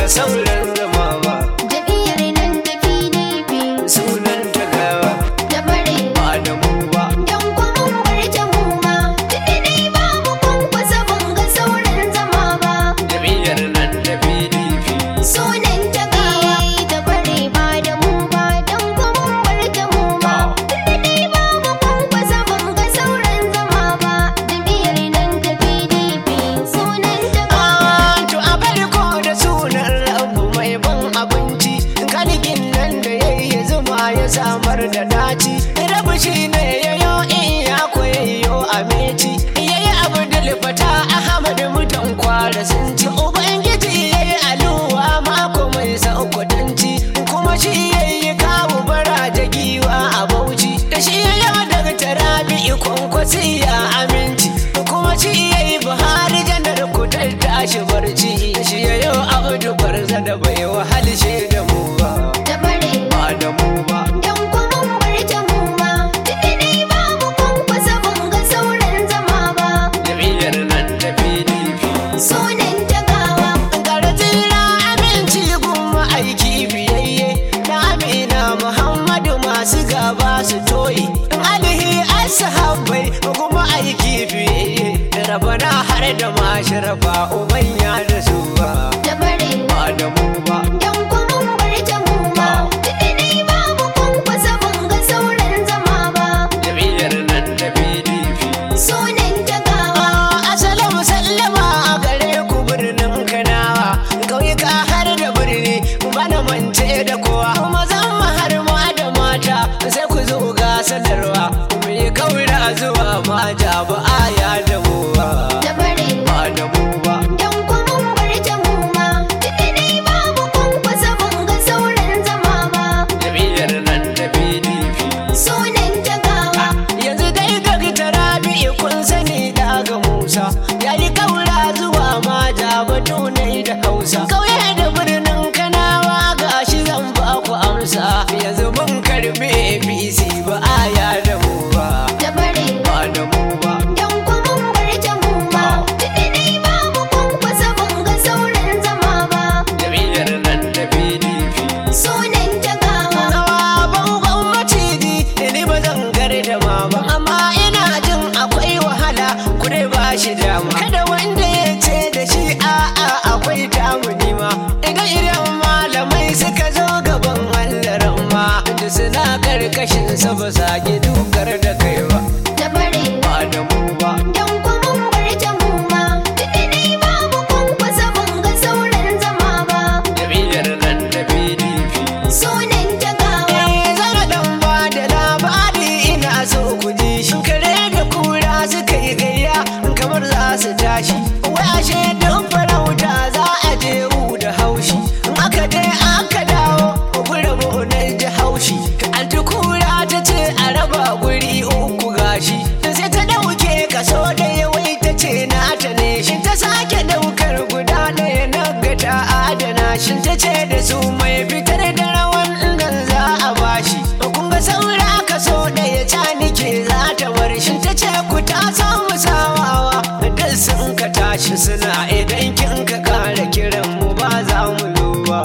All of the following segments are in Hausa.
sauran zama ba Jam'iyyar nan ta PDP sunan ta gawa ta bare ba da mu ba Don kuma bar ta mu ma Tunda dai babu kwankwasa ban ga sauran zama ba jam'iyyar nan ta pdp Sunan ta gawa ta bare ba da mu ba Don kuma bar ta mu ma Tunda dai babu kwankwasa ban ga sauran zama ba Jam'iyyar nan ta PDP Sunan ta gawa To a farko da sunan rabu mai ban abinci Kalikin nan da ya yi zuma ya samar da daci Rabu shi ne ya yo in ya koyayyo a meci Ya yi abu da lifata Ahmad mutan kwara sun ci Ubangiji ya yi aluwa mako mai saukudanci Kuma shi ya yi kawo bara da giwa a bauchi Da shi ya yi daga tarabi kwankwasi ya aminci Kuma shi ya yi buhari janar kudar tashi barci Shi ya yi abu barza da bai wahalshe da mu ba ta bare Ba da mu ba Don kuma bar ta mu ma Tunda dai babu kwankwasa ban ga sauran zama ba Jam'iyyar nan ta PDP Sunan ta gawa Garzira aminci kuma aiki biyayye Na Amina Muhammadu masu gaba su toyi Alihi ashabai kuma aiki biyayye Da rabana har da masharafa umanya da su ba ta bare Ba da mu ba Don kuma bar ta mu ma Tunda dai babu kwankwasa ban ga sauran zama ba Jam'iyyar nan ta PDP Sunan ta gawa Assalamu sallama a gare ku birnin Kanawa Ƙauyuka har da birni bana mance da kowa Mazan mu har ma da mata sai ku zo ga sanarwa Mu yi kaura zuwa mata ba aya da mu ba ta bare Ba da mu ba Don kuma bar ta mu ma Tunda dai babu kwankwasa ban ga sauran zama ba Jam'iyyar nan ta PDP Sunan ta gawa yanzu dai daga tarabi kun sani daga musa ya yi kaura zuwa mata batu ne da hausa kauye da birnin kanawa ga shi zan ba ku amsa yanzu mun karbi apc ba aya da mu ba ta bare ba da mu ba Don kuma bar ta mu ma Tunda dai babu kwankwasa ban ga sauran zama ba jam'iyyar nan ta pdp Sunan ta gawa Hawa bangon maciji ni ba zan garda ma ba amma ina jin akwai wahala kure ba shi dama kada wanda ya ce da shi a'a akwai damu nima idan idan malamai suka zo gaban Allah ma da suna karkashin sa ba sa ki dukar da kai ba ta bare ba da mu ba Don kuma bar ta mu ma Tunda dai babu kwankwasa ban ga sauran zama ba jam'iyyar nan ta PDP Sunan ta gawa zara dan ba da labari ina so ku ji shi kare da kura suka yi gayya kamar za su tashi wai ashe duk farauta za a je wu da haushi in aka je aka dawo gura mu na ji haushi an kura ta ce a raba guri uku gashi sai ta dauke kaso ɗaya wai ta ce na ta ne shi ta sake daukar guda ɗaya na ga ta adana shi ta ce da su mai fitar da rawan nan za a bashi kun ga saura kaso ɗaya ta nike za ta bar shi ta ce ku ta samu sawawa dan sun ka tashi suna idan kin ka kara kiran mu ba za mu zo ba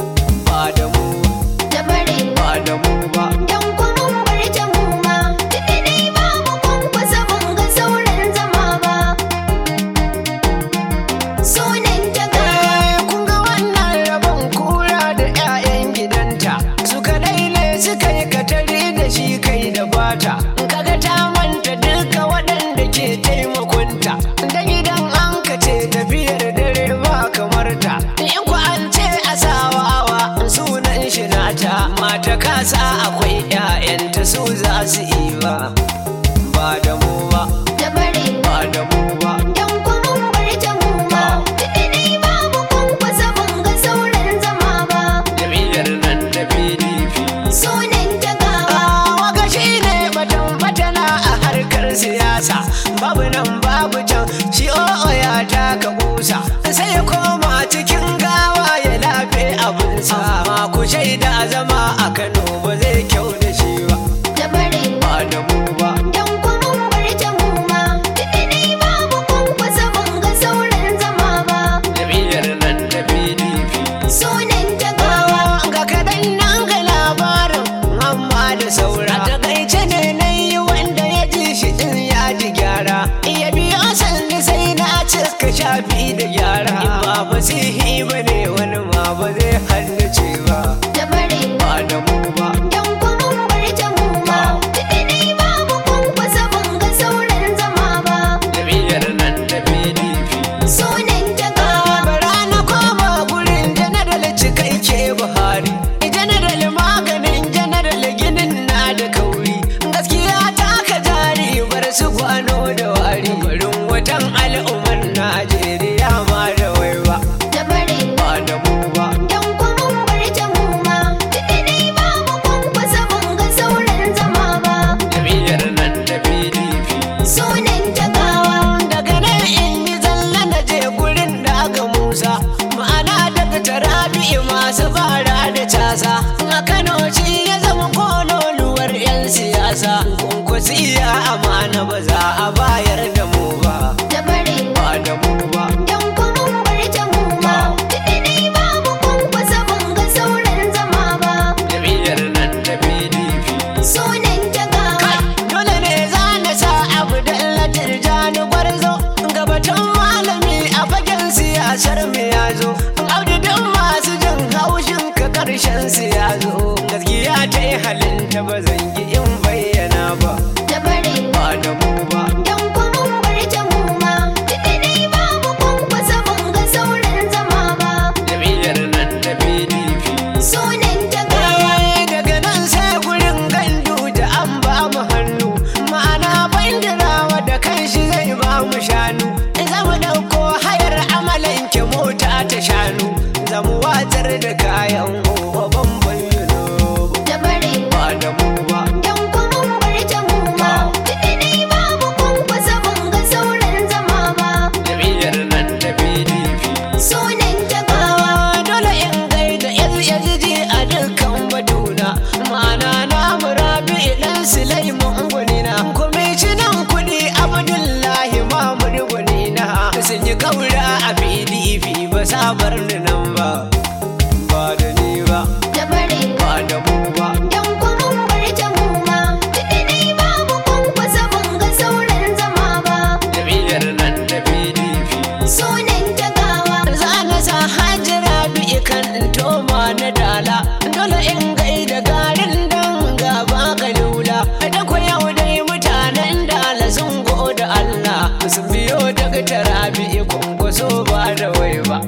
ba da mu ta bare ba da mu ba Don kuma bar ta mu ma Tunda dai babu kwankwasa ban ga sauran zama ba Sunan ta gawa Eh, kun ga wannan rabon kura da 'ya'yan gidanta su kadai ne suka yi katari da shi kai da bata kaga ta manta duka waɗanda ke taimakonta da idan an ka ce tafiyar dare ba kamar ta in ku an ce asawawa sunan shi nata mata kasa akwai 'ya'yanta su za su yi ba ba da mu ba ta bare ba da mu ba Don kuma bar ta mu ma Tunda dai babu kwankwasa ban ga sauran zama ba jam'iyyar nan ta pdp Sunan ta gawa Waka shi ne batun fatana a harkar siyasa babu nan babu can shi o'o ya taka busa sai ya koma cikin gawa ya lafe abinsa ma ku shaida zama a Kano ba zai kyau da shi ba ta bare ba da mu ba Don kuma bar shafi da gyara in ba fasihi ba ne wani ma ba zai haddace ba da bare ba da mu ba dan kuma bar ta mu ma tunda dai babu kwankwasa ban ga sauran zama ba jam'iyyar nan ta pdp sunan ta gawa bara na koma gurin janaral cikakke buhari janaral maganin janaral ginin na da kauri gaskiya ta ka jari bar su kwano da wari barin watan al'ummar najeriya ma da waiwa da bare ba da mu ba dan kuma bar ta mu ma tunda dai babu kwankwasa ban ga sauran zama ba jam'iyyar nan ta pdp sunan ta gawa daga nan in yi zalla na je gurin da aka musa ma'ana daga tarabi'i masu fara da casa a kano shi ya zama kololuwar 'yan siyasa kunkusi iya amana ba za a bayar da mu ba da bare ba da mu ba dan kuma bar ta mu ma tunda dai babu kwankwasa ban ga sauran zama ba jam'iyyar nan ta pdp sunan ta gawa dole ne za na sa abu da tirjani gwarzo gabatun malami a fagen siyasar mu ya zo audu duk masu jin haushin ka karshen su ya zo gaskiya ta yi halin ta ba zan yi in bayyana ba da bare ba da mu ba dan kuma bar ta mu ma tunda dai babu kwankwasa ban ga sauran zama ba jam'iyyar nan ta pdp sunan ta gawa Eh, daga nan sai gurin gandu da an ba mu hannu ma'ana bandirawa da kanshi zai ba mu shanu za mu ɗauko hayar amalanke mota ta shanu za mu watsar da kayan babban bayyano da bare ba da mu ba dan kuma bar ta mu ma tunda dai babu kwankwasa ban ga sauran zama ba jam'iyyar nan ta pdp sunan ta gawa dole in gaida yaziji a dukkan batuna ma'ana na murabi idan sulaiman gwanina kwamishinan kuɗi abdullahi mamud gwanina sun yi kaura a pdp ba sabar ni nan ba ba da ni ba da bare ba da mu ba dan kuma bar ta mu ma tunda dai babu kwankwasa ban ga sauran zama ba jam'iyyar nan ta pdp sunan ta gawa za na sa hajjira bi kan toma na dala dole in gaida garin dan gaba ka lula da ku yau dai mutanen dala sun da Allah sun biyo daga tarabi kunkuso ba da wai ba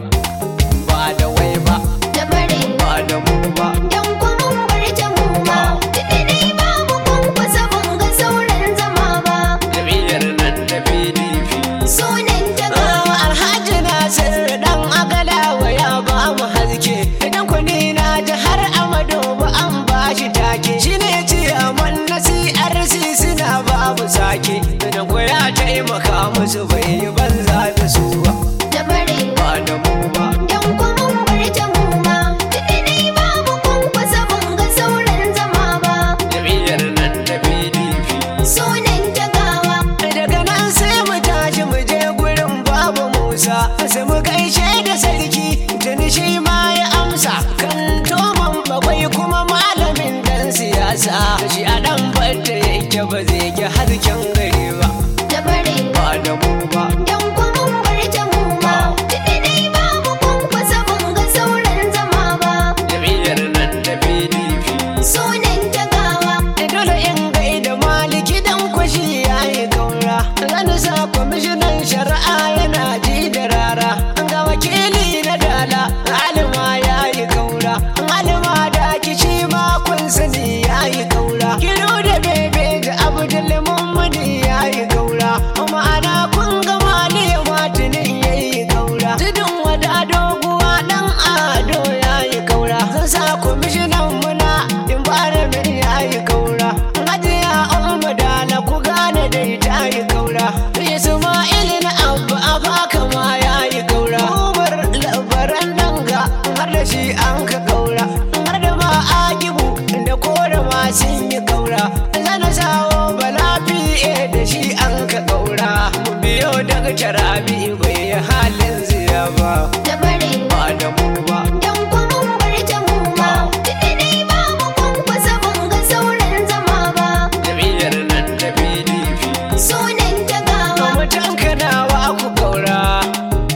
ba da wai ba da bare ba da mu ba dan kuma bar ta mu ma tunda dai babu kwankwasa ban ga sauran zama ba jam'iyyar nan ta PDP sunan ta gawa Alhaji Nasir dan agalawa ya ba mu haske idan kuni na ji har Amadu ba an ba shi take shine ciyaman na CRC suna babu sake idan ko ya taimaka musu bai yi banza da su ba da bare ba da mu ba dan kuma bar ta mu ma tunda dai babu kwankwasa ban ga sauran zama ba jam'iyyar nan ta PDP sunan ta gawa daga nan sai mu tashi mu je gurin babu Musa sai mu gaishe da sarki tuni shi ma ya amsa kan toman bakwai kuma malamin dan siyasa shi a dan batta yake ba zai ki harken gari ba da bare ba da mu ba dan kuma bar ta mu ma tunda dai babu kwankwasa ban ga sauran zama ba jam'iyyar nan ta PDP sunan ta gawa dole in gaida maliki dan kwashi yayi gaura zan sa kwamishinan shari'a yana ji da rara ga wakili na dala alima yayi gaura alima da kici ma kun sani yayi gaura kiro da bebe da abdul mummuni yayi gaura ma'ana kun ga mali matinin yayi gaura tudun wada doguwa dan ado yayi gaura zan sa kwamishinan muna in fara min yayi gaura hajiya umma dala ku gane dai ta yi gaura isma'il na abu abaka ma yayi gaura umar labaran danga har da shi an ka gaura har da ma agibu da kore ma sun yi gaura zana sawo balafi da shi an ka gaura mu biyo daga tarabi bai yi halin ziya ba da bare ba da mu ba dan kuma bar ta mu ma tunda dai babu kwankwasa ban ga sauran zama ba jam'iyyar nan ta PDP sunan ta gawa mutan kanawa ku gaura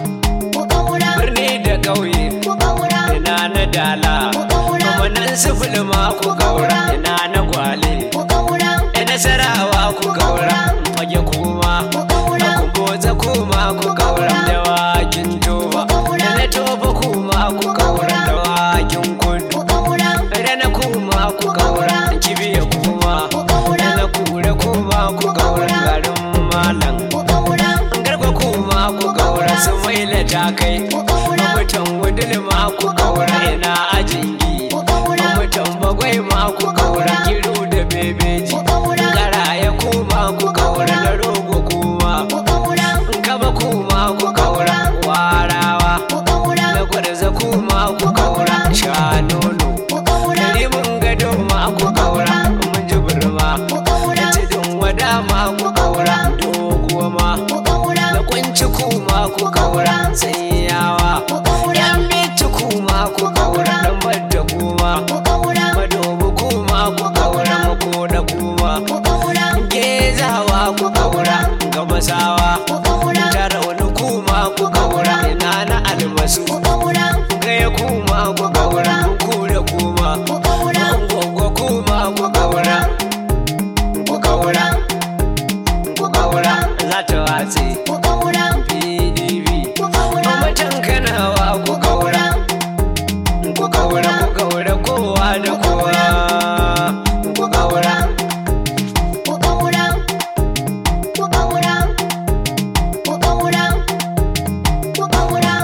sai yawa ku ƙaura yan bitu kuma ku kaura dan badda kuma ku ƙaura madobu kuma ku kaura mako da kuma ku ƙaura gezawa ku kaura gabasawa ku ƙaura tarauni kuma ku kaura ina na albasu ku ƙaura gaya kuma ku kaura ku da kuma ku ƙaura Gwaggo kuma ku kaura ku kaura ku kaura za ta watse ku ƙaura pdp ku ƙaura mamacin kanawa ku kaura ku kaura ku kaura kowa da kowa ku kaura ku ƙaura ku ƙaura ku ƙaura ku ƙaura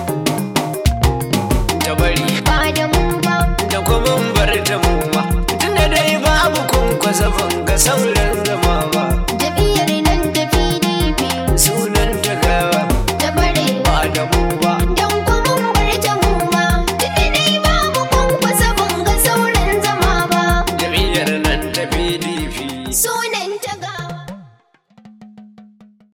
da bari ba da mu ba da kuma bar ta mu ba tunda dai babu kun kwasa ban ga sauri